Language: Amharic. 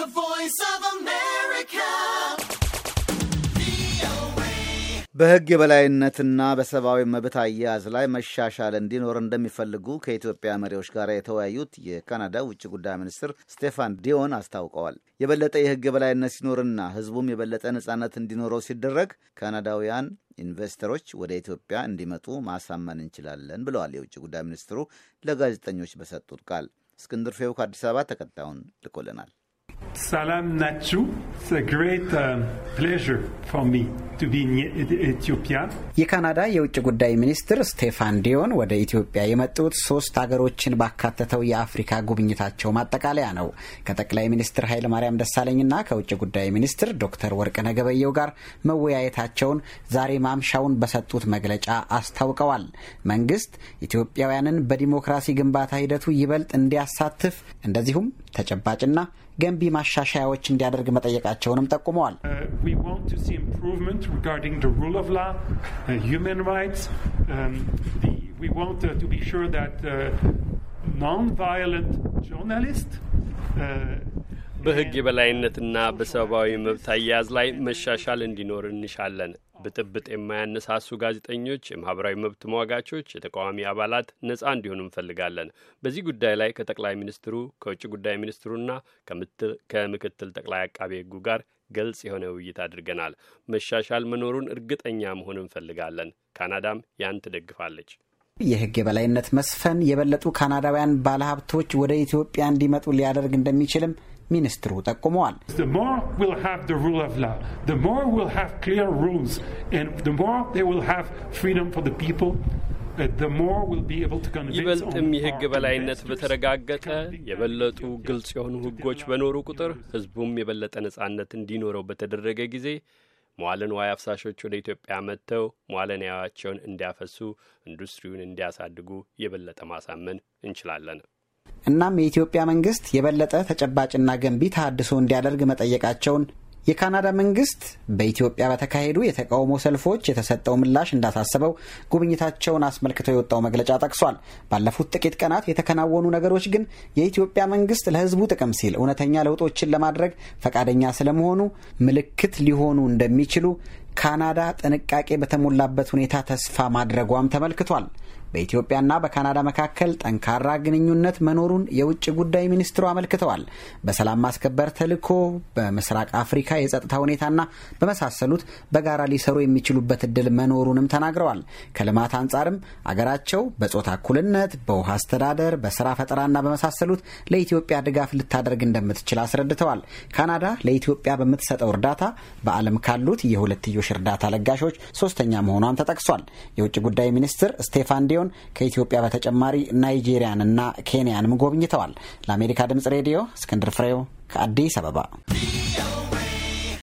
voice of America. በሕግ የበላይነትና በሰብአዊ መብት አያያዝ ላይ መሻሻል እንዲኖር እንደሚፈልጉ ከኢትዮጵያ መሪዎች ጋር የተወያዩት የካናዳ ውጭ ጉዳይ ሚኒስትር ስቴፋን ዲዮን አስታውቀዋል። የበለጠ የሕግ የበላይነት ሲኖርና ሕዝቡም የበለጠ ነጻነት እንዲኖረው ሲደረግ ካናዳውያን ኢንቨስተሮች ወደ ኢትዮጵያ እንዲመጡ ማሳመን እንችላለን ብለዋል የውጭ ጉዳይ ሚኒስትሩ ለጋዜጠኞች በሰጡት ቃል። እስክንድር ፌው ከአዲስ አበባ ተከታዩን ልኮልናል። ሰላም ናችሁ። ግሬት ፕሌዥር ፎር ሚ ቱ ቢ ኢትዮጵያ። የካናዳ የውጭ ጉዳይ ሚኒስትር ስቴፋን ዲዮን ወደ ኢትዮጵያ የመጡት ሶስት ሀገሮችን ባካተተው የአፍሪካ ጉብኝታቸው ማጠቃለያ ነው። ከጠቅላይ ሚኒስትር ኃይለማርያም ደሳለኝና ከውጭ ጉዳይ ሚኒስትር ዶክተር ወርቅነህ ገበየሁ ጋር መወያየታቸውን ዛሬ ማምሻውን በሰጡት መግለጫ አስታውቀዋል። መንግስት ኢትዮጵያውያንን በዲሞክራሲ ግንባታ ሂደቱ ይበልጥ እንዲያሳትፍ እንደዚሁም ተጨባጭና ገንቢ ማሻሻያዎች እንዲያደርግ መጠየቃቸውንም ጠቁመዋል። በሕግ የበላይነትና በሰብአዊ መብት አያያዝ ላይ መሻሻል እንዲኖር እንሻለን። ብጥብጥ የማያነሳሱ ጋዜጠኞች፣ የማህበራዊ መብት ተሟጋቾች፣ የተቃዋሚ አባላት ነጻ እንዲሆኑ እንፈልጋለን። በዚህ ጉዳይ ላይ ከጠቅላይ ሚኒስትሩ ከውጭ ጉዳይ ሚኒስትሩና ከምክትል ጠቅላይ አቃቤ ሕጉ ጋር ግልጽ የሆነ ውይይት አድርገናል። መሻሻል መኖሩን እርግጠኛ መሆን እንፈልጋለን። ካናዳም ያን ትደግፋለች። የሕግ የበላይነት መስፈን የበለጡ ካናዳውያን ባለሀብቶች ወደ ኢትዮጵያ እንዲመጡ ሊያደርግ እንደሚችልም ሚኒስትሩ ጠቁመዋል። ይበልጥም የሕግ በላይነት በተረጋገጠ የበለጡ ግልጽ የሆኑ ሕጎች በኖሩ ቁጥር ሕዝቡም የበለጠ ነጻነት እንዲኖረው በተደረገ ጊዜ መዋለ ንዋይ አፍሳሾች ወደ ኢትዮጵያ መጥተው መዋለ ንዋያቸውን እንዲያፈሱ፣ ኢንዱስትሪውን እንዲያሳድጉ የበለጠ ማሳመን እንችላለን። እናም የኢትዮጵያ መንግስት የበለጠ ተጨባጭና ገንቢ ተሃድሶ እንዲያደርግ መጠየቃቸውን የካናዳ መንግስት በኢትዮጵያ በተካሄዱ የተቃውሞ ሰልፎች የተሰጠው ምላሽ እንዳሳሰበው ጉብኝታቸውን አስመልክቶ የወጣው መግለጫ ጠቅሷል። ባለፉት ጥቂት ቀናት የተከናወኑ ነገሮች ግን የኢትዮጵያ መንግስት ለሕዝቡ ጥቅም ሲል እውነተኛ ለውጦችን ለማድረግ ፈቃደኛ ስለመሆኑ ምልክት ሊሆኑ እንደሚችሉ ካናዳ ጥንቃቄ በተሞላበት ሁኔታ ተስፋ ማድረጓም ተመልክቷል። በኢትዮጵያና በካናዳ መካከል ጠንካራ ግንኙነት መኖሩን የውጭ ጉዳይ ሚኒስትሩ አመልክተዋል። በሰላም ማስከበር ተልዕኮ፣ በምስራቅ አፍሪካ የጸጥታ ሁኔታና በመሳሰሉት በጋራ ሊሰሩ የሚችሉበት እድል መኖሩንም ተናግረዋል። ከልማት አንጻርም አገራቸው በጾታ እኩልነት፣ በውሃ አስተዳደር፣ በስራ ፈጠራና በመሳሰሉት ለኢትዮጵያ ድጋፍ ልታደርግ እንደምትችል አስረድተዋል። ካናዳ ለኢትዮጵያ በምትሰጠው እርዳታ በዓለም ካሉት የሁለትዮሽ እርዳታ ለጋሾች ሶስተኛ መሆኗም ተጠቅሷል። የውጭ ጉዳይ ሚኒስትር ስቴፋን ዲዮን ከኢትዮጵያ በተጨማሪ ናይጄሪያንና ኬንያንም ጎብኝተዋል። ለአሜሪካ ድምጽ ሬዲዮ እስክንድር ፍሬው ከአዲስ አበባ